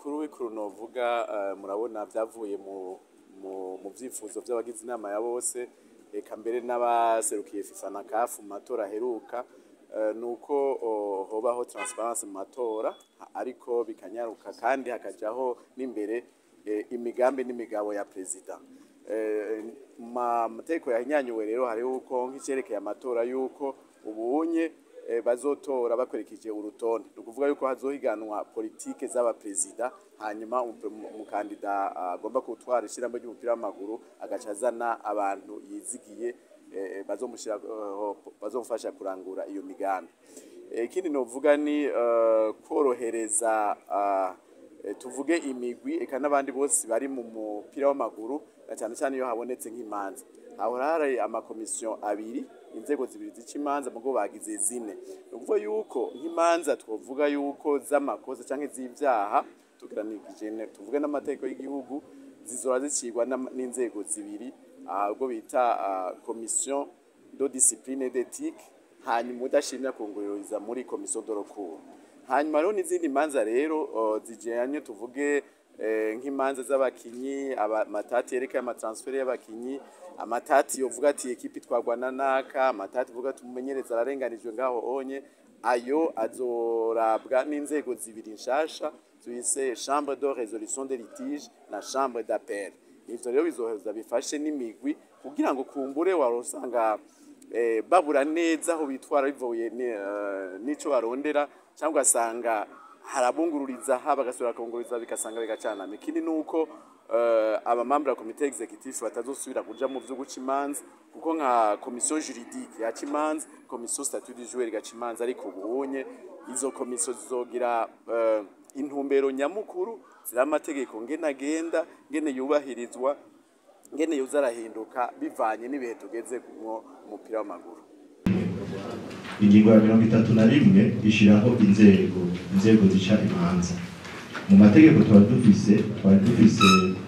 bikuru bikuru novuga eh, murabona vyavuye mu mu mu vyifuzo vy'abagize inama ya bose eka mbere n'abaserukiye FIFA na CAF mu matora aheruka eh, nuko oh, hobaho transparence mu matora ariko bikanyaruka kandi hakajaho n'imbere eh, imigambi n'imigabo ya perezida Eh, ma mateko yahinyanyuwe rero hariho uko nk'icerekeye amatora yuko ubunye eh, bazotora bakurikije urutonde ni ukuvuga yuko hazohiganwa politike z'abaperezida hanyuma umu- umu- umukandida agomba gutwara ishyirahamwe ry'umupira w'amaguru agaca azana abantu yizigiye eh, bazomushira eh, bazomufasha kurangura iyo migambi Eh, ikindi novuga ni eh, korohereza ah, eh, tuvuge imigwi eka n'abandi bose bari mu mupira w'amaguru na cyane cyane iyo habonetse nk'imanza hahora hari amakomisiyo abiri inzego zibiri zica imanza mugo bagize zine ni ukuvuga yuko nk'imanza twovuga yuko z'amakosa cyangwa iz'ibyaha tugeranije ne- tuvuge n'amategeko y'igihugu zizora zicirwa n'am- n'inzego zibiri ah, ubwo bita ah, komisiyo do discipline d'ethique hanyuma udashimya kungururiza muri komisiyo de recours hanyuma rero n'izindi manza rero uh, zijanye tuvuge eh, nk'imanza z'abakinyi aba- amatati yerekeye amatransferi y'abakinyi amatati yovuga ati ekipi twagwa na naka amatati uvuga ati umumenyereza ararenganijwe ngaho onye ayo azorabwa n'inzego zibiri nshasha tuyise chambre de résolution des litiges na chambre d'appel ivyo rero bizoheza bifashe n'imigwi kugira ngo kumbure wari usanga eh, babura neza aho bitwara bivuye ni- eh, n'ico barondera cyangwa ugasanga harabungururiza ha bagasubira bakungururiza bigasanga bigacanama ikindi ni uko eh, abamambra ya komite executive batazosubira kuja mu vyo guca imanza kuko nka komisiyo juridique yaca imanza komisiyo statut du joueur igaca imanza ariko ubunye izo komisiyo zizogira eh, intumbero nyamukuru ziri amategeko ngene agenda ngene yubahirizwa ngene yoza arahinduka bivanye n'ibihe tugeze mu mupira w'amaguru ingingo ya mirongo itatu na rimwe ishyiraho inzego inzego zica imanza mu mategeko twari dufise twari dufise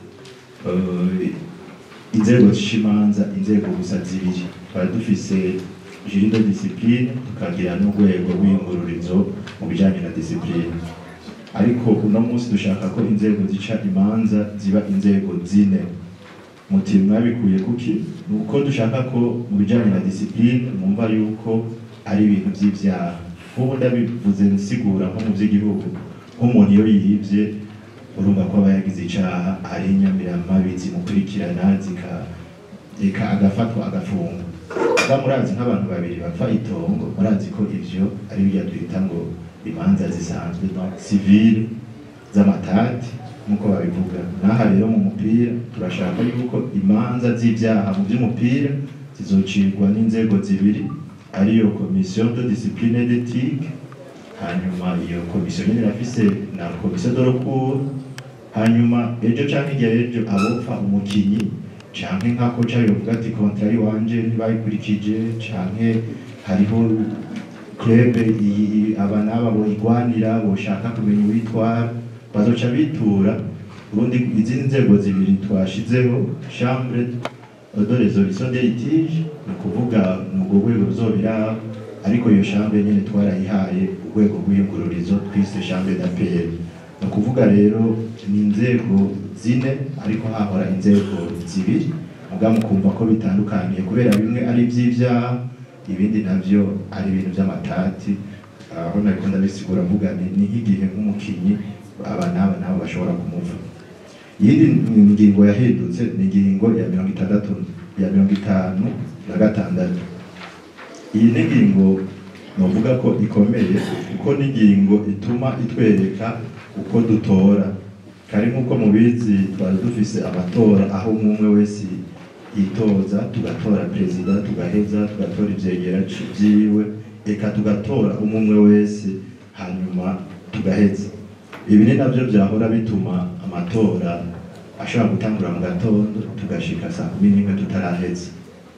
eh, inzego zica imanza inzego gusa zibiri twari dufise juri de discipline tukagira n'urwego rw'iyungururizo mu bijyanye na discipline ariko uno munsi dushaka ko inzego zica imanza ziba inzego zine muti mwabikuye kuki ni uko dushaka ko mu bijyanye na disipurine mwumva yuko ari ibintu by'ibyaha nk'ubu ndabivuze nsigura nko mu by'igihugu nk'umuntu iyo yibye urumva ko aba yagize icyaha ari inyamiramabi zimukurikirana zika reka agafatwa agafungwa kuba murazi nk'abantu babiri bapfa itongo murazi ko ivyo ari byo twita ngo imanza zisanzwe donc civile z'amatati nk'uko babivuga n'aha rero mu mupira turashaka yuko imanza z'ibyaha mu by'umupira zizocirwa n'inzego zibiri ariyo komisiyo de discipline d'éthique hanyuma iyo komisiyo nyine irafise na komisiyo de recours hanyuma ejo canke igihe ejo abopfa umukinyi canke nka koca yovuga ati kontrari wanje ntibayikurikije canke hariho club iyi aba n'aba boyigwanira boshaka kumenya uwitwara bazoca bitura ubundi izindi nzego zibiri twashizeho chambre de résolution des litiges ni ukuvuga ni urwo rwego ruzobira ariko iyo chambre nyine twarayihaye urwego rw'iyungururizo twise chambre d'appel ni ukuvuga rero ni inzego zine ariko hahora inzego zibiri muga mukumva ko bitandukaniye kubera bimwe ari iby'ibyaha ibindi navyo ari ibintu by'amatati aho nariko ndabisigura mvuga ni ni nk'igihe nk'umukinyi aba n'aba nabo bashobora kumuva iyindi ngingo yahindutse ni ingingo ya mirongo itandatu ya mirongo itanu na gatandatu iyi ni ingingo novuga ko ikomeye kuko ni ingingo ituma itwereka uko dutora kari nk'uko mubizi twari dufise amatora aho umwe wese yitoza tugatora perezida tugaheza tugatora ivyegera vyiwe eka tugatora umwe wese hanyuma tugaheza ibi ni navyo vyahora bituma amatora ashobora gutangura mu gatondo tugashika saa kumi n'imwe tutaraheza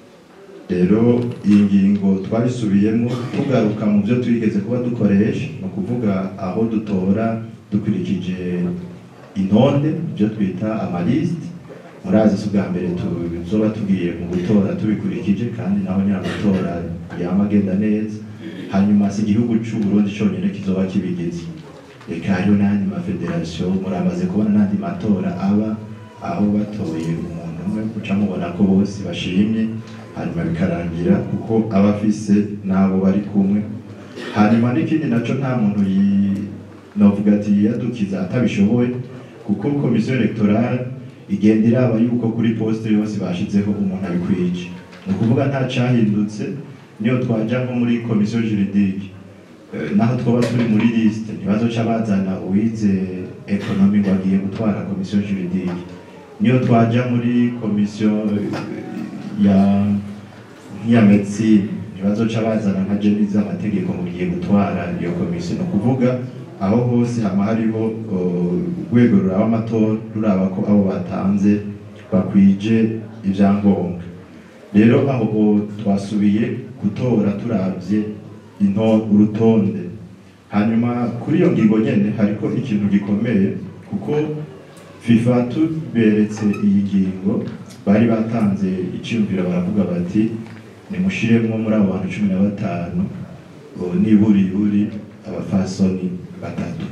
rero iyi ngingo twabisubiyemo tugaruka mu byo twigeze kuba dukoresha ni ukuvuga aho dutora dukurikije intonde ibyo twita amalisite murazi si ubwa mbere tuzoba tugiye mu gutora tubikurikije kandi naho nyine amatora yama agenda neza hanyuma si igihugu c'u Burundi conyine kizoba kibigize reka hariho n'ayandi mafederasiyo muramaze kubona n'andi matora aba aho batoye umuntu umwe uca mubona ko bose bashimye hanyuma bikarangira kuko aba afise n'abo bari kumwe hanyuma n'ikindi naco nta muntu yi- novuga ati yiyadukiza atabishoboye kuko komisiyo electorale igenda iraba yuko kuri poste yose bashizeho umuntu abikwije ni ukuvuga nta cahindutse niyo twaja nko muri komisiyo juridique Eh, naho twoba turi muri liste ntibazoca bazana uwize ekonomi ngo agiye gutwara komisiyo juridique niyo twaja muri komisiyo eh, ya nk'iya medicine ntibazoca bazana nka jeni z'amategeko ngo ugiye gutwara iyo komisiyo ni ukuvuga aho hose hama hariho uh, urwego ruraba amatora ruraba ko abo batanze bakwije ibyangombwa rero aho o- twasubiye gutora turavye into urutonde hanyuma kuri iyo ngingo nyene hariko ikintu gikomeye kuko fifa tuberetse iyi ngingo bari batanze iciyumviro baravuga bati nimushiremwo muri abo bantu cumi na batanu o, niburi buri abafasoni batatu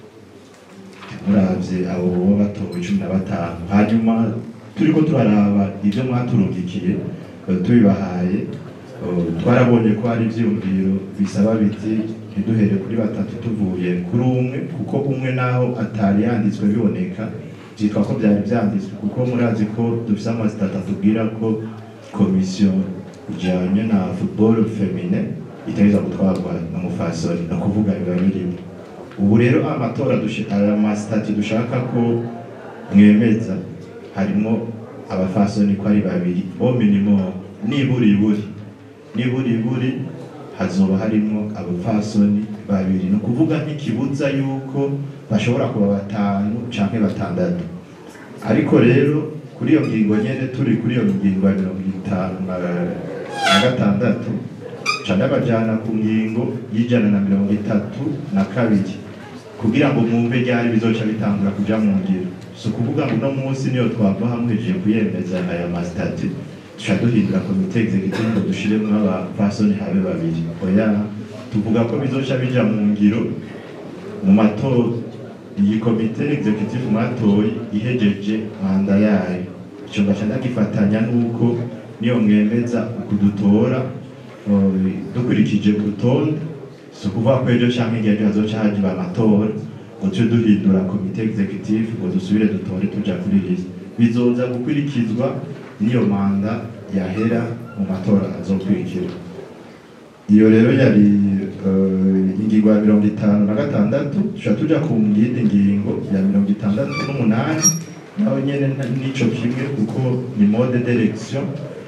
muravye abo boba batowe cumi na batanu hanyuma turiko turaraba ivyo mwaturungikiye eh, tubibahaye eh, twarabonye ko hari ivyiyumviro bisaba biti ntiduhere kuri batatu tuvuye kuri umwe kuko umwe naho atari yanditswe biboneka vyitwa ko vyari vyanditswe kuko murazi ko dufise amasitata atubwira ko komisiyo ijanye na football femine itegereza gutwarwa n'umufasoni ni ukuvuga biba birimo ubu rero amatora dushi- aya masitati dushaka ko mwemeza harimo abafasoni ko ari babiri o minimum niburiburi niburiburi hazoba harimo abafasoni babiri ni ukuvuga nk'ikibuza yuko bashobora kuba batanu canke batandatu ariko rero kuri iyo ngingo nyene turi kuri iyo ngingo ya mirongo itanu na na gatandatu ca ndabajana ku ngingo y'ijana na mirongo itatu na kabiri kugira ngo mwumve ryari bizoca bitangura kuja mu ngiro si ukuvuga ngo uno munsi niyo twava hamwejeje kuyemeza aya masitati duca duhindura komite executive ngo dushiremwo abapfasoni habe babiri oya tuvuga ko bizoca bija mu ngiro mu matora iyi komite executive mwatoye ihejeje manda yayo ico ngaca ndagifatanya n'uko niyo mwemeza ukudutora eh, dukurikije urutonde si ukuvuga ko ejo canke igihe ejo hazoca hajiba amatora ngo tuje duhindura komite executive ngo dusubire dutore tuja kuri liste bizoza gukurikizwa n'iyo manda yahera mu matora azokurikira iyo rero yari eh, ingingo ya mirongo itanu na gatandatu tuca tuja ku yindi ngingo ya mirongo itandatu n'umunani naho nyene nta- nico kimwe kuko ni mode d'election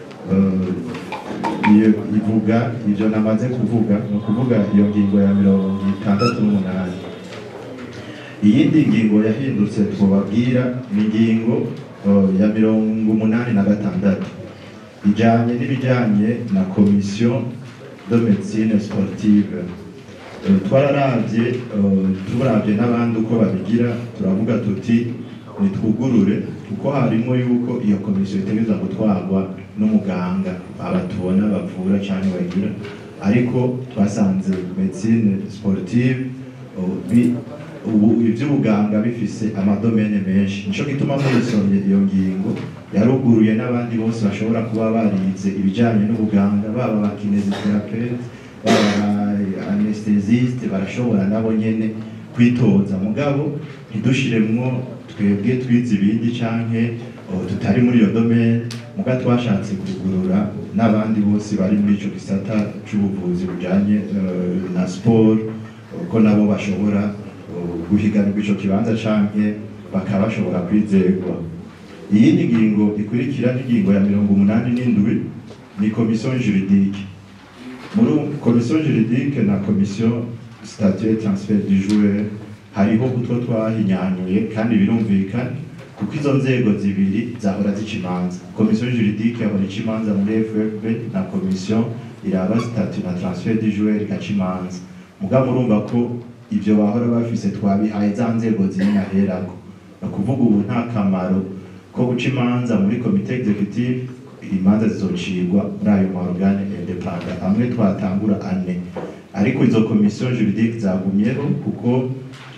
eh, iyo ivuga ivyo namaze kuvuga ni ukuvuga iyo ngingo ya mirongo itandatu n'umunani iyindi ngingo yahindutse twababwira ni ingingo eh, ya mirongo umunani na gatandatu ijanye n'ibijanye na komisiyo de médecine sportive Eh, twararavye eh, turavye n'abandi uko babigira turavuga tuti nitwugurure kuko harimo yuko iyo komisiyo itegereza gutwarwa n'umuganga aba tubona bavura canke bagira ariko twasanze médecine sportive eh, bi- ubu ivy'ubuganga bifise amadomene menshi nico gituma muyisomye iyo ngingo yaruguruye n'abandi bose bashobora kuba barize ibijanye n'ubuganga baba ba kinesitherapeute baba anesthesiste barashobora nabo nyene kwitoza mugabo ntidushiremwo twebwe twize ibindi canke oh, tutari muri iyo domaine muga twashatse kugurura n'abandi bose bari muri ico gisata c'ubuvuzi bujanye eh, na sport eh, ko nabo bashobora eh, guhiganirwa ico kibanza canke bakaba bashobora kwizerwa iyindi ngingo ikurikira n'ingingo ya mirongo umunani n'indwi ni komisiyo juridique muri komisiyo juridique na komisiyo statut transfer du joueur hariho utwo twahinyanyuye kandi birumvikana kuko izo nzego zibiri zahora zica imanza komisiyo juridique yahora ica imanza muri ffb na komisiyo iraba statut na transfer du joueur igaca imanza mugabo murumva ko ivyo bahora bafise twabihaye za nzego ziri naherako ni ukuvuga ubu nta kamaro ko guca imanza muri komite executive imanza zizocirwa muri ayo maorgane independant amwe twatangura ane ariko izo komisiyo juridique zagumyeho kuko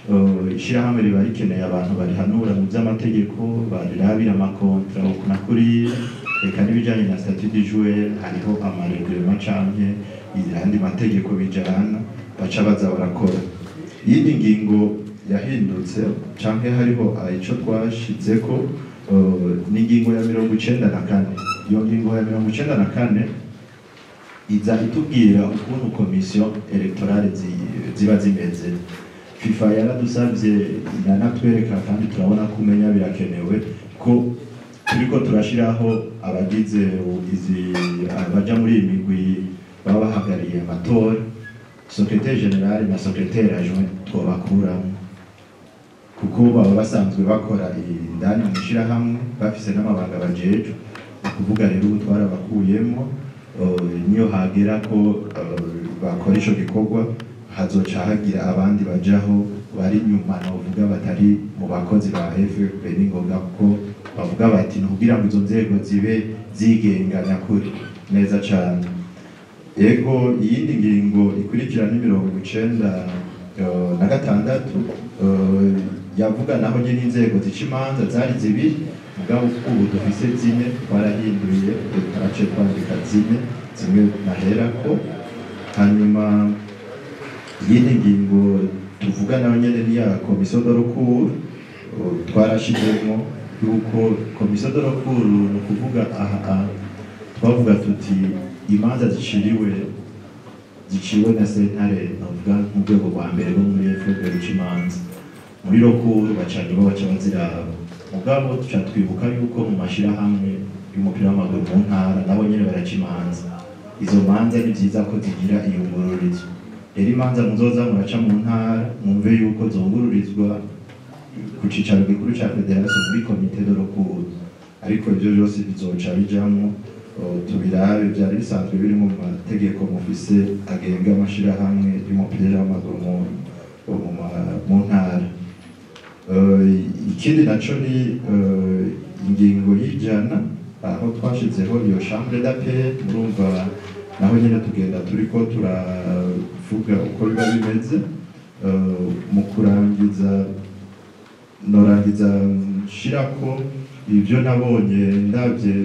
eh, ishirahamwe riba rikeneye abantu barihanura mu by'amategeko barirabira amakontra ukuna kuriya reka n'ibijyanye na statut du joueur hariho amareglement canke ayandi mategeko bijana baca baza barakora iyindi ngingo yahindutse canke hariho ico twashizeko eh, ni ingingo ya mirongo icenda na kane iyo ngingo ya mirongo icenda na kane iza itubwira ukuntu komisiyo electorale zi- ziba zimeze fifa yaradusabye iranatwereka kandi turabona ko umenya birakenewe ko turiko turashiraho abagize izi abaja muri iyi migwi baba bahagarariye amatora secretaire general na secretaire adjoint twobakuramo kuko baba basanzwe bakora indani mu ishirahamwe bafise n'amabanga bajejwe ni ukuvuga rero ubu twarabakuyemo eh, niyo hagera ko eh, bakora ico gikorwa hazoca hagira abandi bajaho bari nyuma novuga batari mu bakozi ba FFP ni ngombwa kuko bavuga bati ni ukugira ngo izo nzego zibe zigenga nyakuri neza cane Ego iyindi ngingo ikurikira ni mirongo icenda eh, na gatandatu eh, yavuga naho nyine inzego zica imanza zari zibiri mugabo ubu dufise zine twarahinduye turace twandika zine zimwe naherako hanyuma iyindi ngingo tuvuga nayo nyene ni ya komisiyo de recours eh, twarashizemo yuko komisiyo de recours ni ukuvuga aha aha twavuga tuti imanza ziciriwe ziciwe na sentare navuga nk'urwego rwa mbere rwo muri FPR ruca imanza muri rokuru bacanye bo baca baziraba mugabo tuca twibuka yuko mu mashirahamwe y'umupira w'amaguru mu ntara nabo nyene baraca imanza izo manza ni vyiza ko zigira iyungururizo rero imanza muzoza muraca mu ntara mwumve yuko zongururizwa ku cicaro gikuru ca federasiyo muri komite de rokuru ariko ivyo vyose bizoca bijamwo o, tubirabe vyari bisanzwe biri mu mategeko mufise agenga amashirahamwe y'umupira w'amaguru mu- mu ma- mu ntara Eh, ikindi naco ni eh, ingingo y'ijana aho twashizeho iyo chambre d'appel murumva naho nyene tugenda turiko turavuga uko biba bimeze Eh, mu kurangiza norangiza nshirako ibyo nabonye ndabye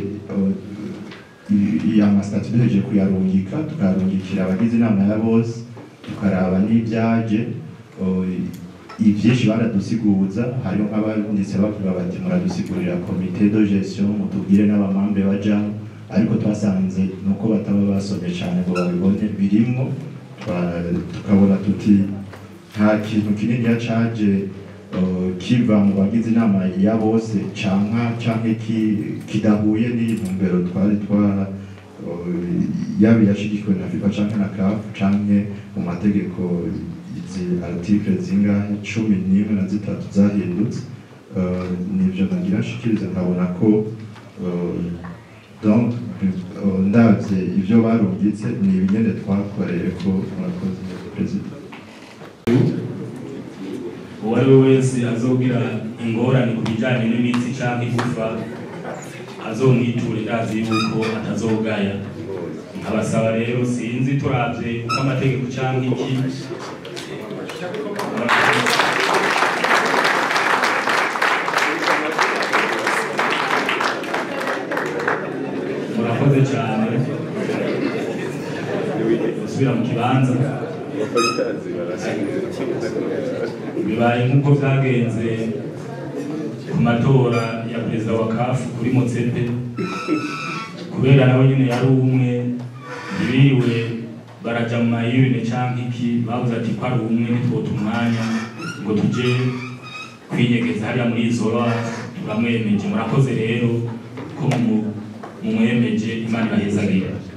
iya masitati duhejeje kuyarungika tukayarungikira abagize inama ya bose tukaraba n'ibyaje eh, ivyinshi baradusiguza hariho nk'abanditse bavuga bati muradusigurira komite de gestion mutubwire n'abamambe bajaho ariko twasanze nuko bataba basomye cyane ngo babibone birimwo twa- tukabona tuti nta kintu kinini caje eh, kiva mu bagize inama ya bose canka canke ki- kidahuye n'intumbero twari twa eh, yaba yashigikiwe na FIFA canke na CAF canke mu mategeko izi article zingahe cumi n'imwe na zitatu zahindutse Eh, nivyo nagira nshikiriza nkabona ko eh, donc eh, ndavye ivyo barungitse ni ibinyene twakoreye ko murakoze perezida uwo ari we wese azogira ingorane ku bijyanye n'imitsi cyangwa igufa azomwiture ndazi yuko atazogaya nkabasaba rero sinzi turabye uko amategeko cyangwa iki murakoze cyane gusubira mu kibanza bibaye nk'uko byagenze ku matora ya perezida wa kafu kuri motsepe kubera nawe nyine yari umwe ntibiriwe baraja mu mayirine cyangwa iki bavuze ati ko ari umwe ntitwote umwanya ngo tuje kwinyegeza hariya muri izora turamwemeje murakoze rero ko mu- mumwemeje imana ibahezagire